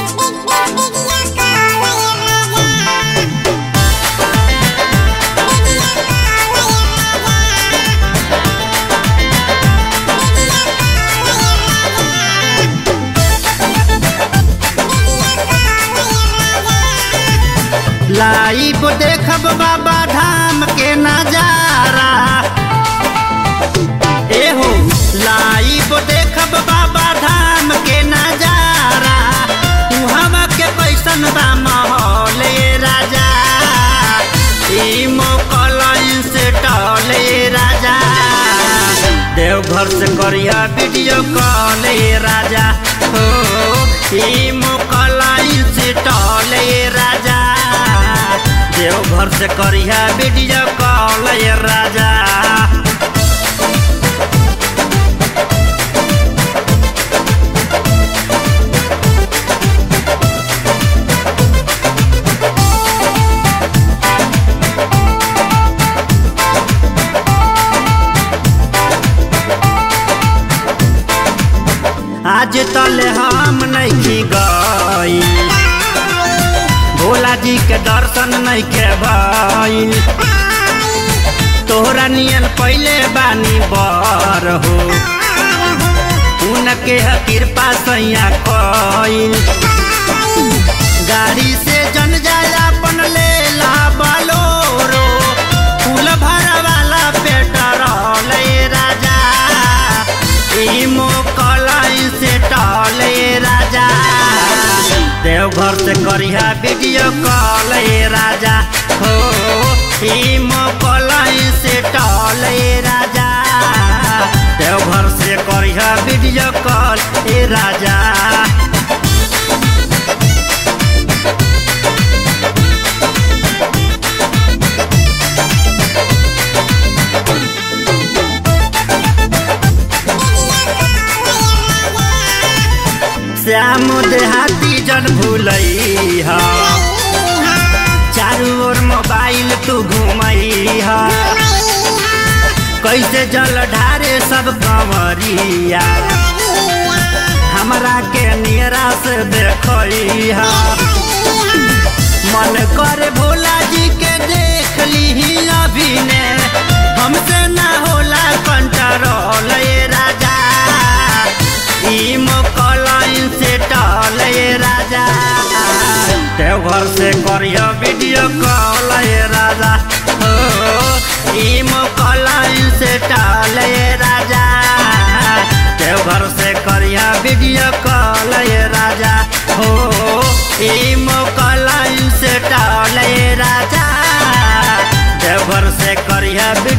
live देखब बाबा धाम के नजारा एहो लाइव देखब बाबा धाम के नजारा उहवा के कैसन बा माहौल ए राजा ई मोकलन से टले राजा देवघर से करिया वीडियो कॉल ए राजा हो ई मोकलन से टले राजा देवघर से करिया वीडियो कॉल ए राजा आज तले हम नहीं गई भोला जी के दर्शन नहीं के भइल तोहरा नियन पहले बानी बर हो उनके ह कृपा सैया कइल गाड़ी से जन जाया अपन ले ला बलोरो फूल भरा वाला पेट्रोल ए राजा ई मोकलाई से टले राजा देवघर से करिहा वीडियो कॉल ए राजा हो ई मोकलाई से टले राजा देवघर से करिहा वीडियो कॉल ए राजा श्याम देहाती जन भूलई हा चारू ओर मोबाइल तू घुमई हा कैसे जल ढारे सब कंवरिया हमरा के नियरा से देखई हा मन करे भोला जी के देख ली अभी ने हमसे ना होला कंट्रोल ए राजा ई मोकलाइन से टल ए राजा देवघर से करियो वीडियो कॉल ए राजा हो ई मोकलाइन से टल ए राजा देवघर से करिया वीडियो कॉल ए राजा हो ई मोकलाइन से टल ए राजा देवघर से करिया